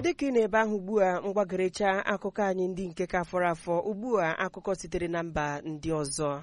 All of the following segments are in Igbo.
dịka ị na-ebe ahụ ugbu a mgbagorecha akụkọ anyị ndị nke ka fọrọ afọ ugbu a akụkọ sitere na mba ndị ọzọ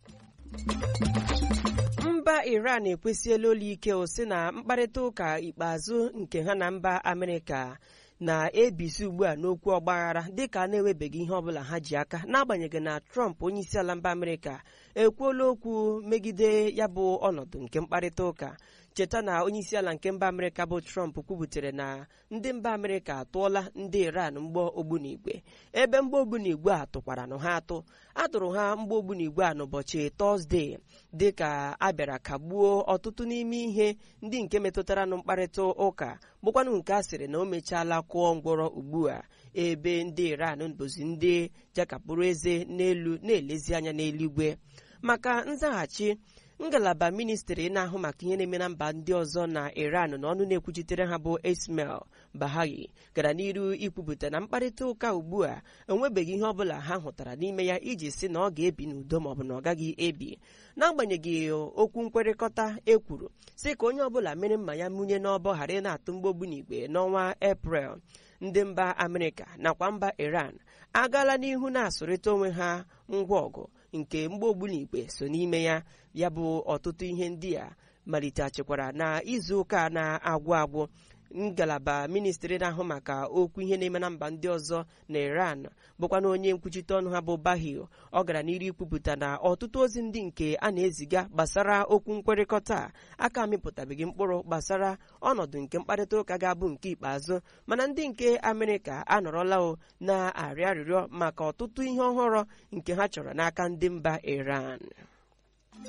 mba iran ekwesịela olu ike o si na mkparịta ụka ikpeazụ nke ha na mba amerịka na-ebisi ugbu a n'okwu ọgbaghara dịka a na-enwebeghị ihe ọbụla ha ji aka n'agbanyeghị na trump onyeisiala mba amerịka ekwuola okwu megide ya bụ ọnọdụ nke mkparịta ụka cheta na onyeisiala nke mba amerịka bụ trump kwubutere na ndị mba amerịka atụọla ndị iran mgbọ ogbunigwe ebe mgbọ ogbunigwe a tụkwara nụ ha atụ atụrụ ha mgbọ ogbunigwe a n'ụbọchị tọzdee dịka a bịara kagbuo ọtụtụ n'ime ihe ndị nke metụtara nụ mkparịta ụka bụkwanụ nke a sịrị na o mechaala kụọ ngwọrọ ugbu a ebe ndị iran bụzi ndị jakapụrụ eze n'elu na-elezi anya n'eluigwe maka nzaghachi ngalaba ministri na-ahụ maka ihe na-eme na mba ndị ọzọ na iran na ọnụ na-ekwuchitere ha bụ ismail bahagi gara n'iru ikwupụta na mkparịta ụka ugbu a enwebeghị ihe ọbụla ha hụtara n'ime ya iji si na ọ ga-ebi n'udo maọbụ na ọ gaghị ebi n'agbanyeghị okwu nkwekọrịta ekwuru si ka onye ọbụla mere mma ya munye n'ọbọ ghara ị na-atụ mgbogbu n'igwe n'ọnwa eprel ndị mba amerịka nakwa mba iran agaala n'ihu na-asụrịta onwe ha ngwa ọgụ nke mgbaogbunigwe so n'ime ya ya bụ ọtụtụ ihe ndị a malitechikwara na izu ụka na-agwụ agwụ ngalaba ministri na-ahụ maka okwu ihe na-eme na mba ndị ọzọ na iran bụkwa na onye nkwuchite ọnụ ha bụ bahio ọ gara n'iru ikwupụta na ọtụtụ ozi ndị nke a na-eziga gbasara okwu nkwekọrịta aka amịpụtabeghị mkpụrụ gbasara ọnọdụ nke mkparịta ụka ga-abụ nke ikpeazụ mana ndị nke amerịka anọrọla o na-arịọ arịrịọ maka ọtụtụ ihe ọhụrụ nke ha chọrọ n'aka ndị mba iran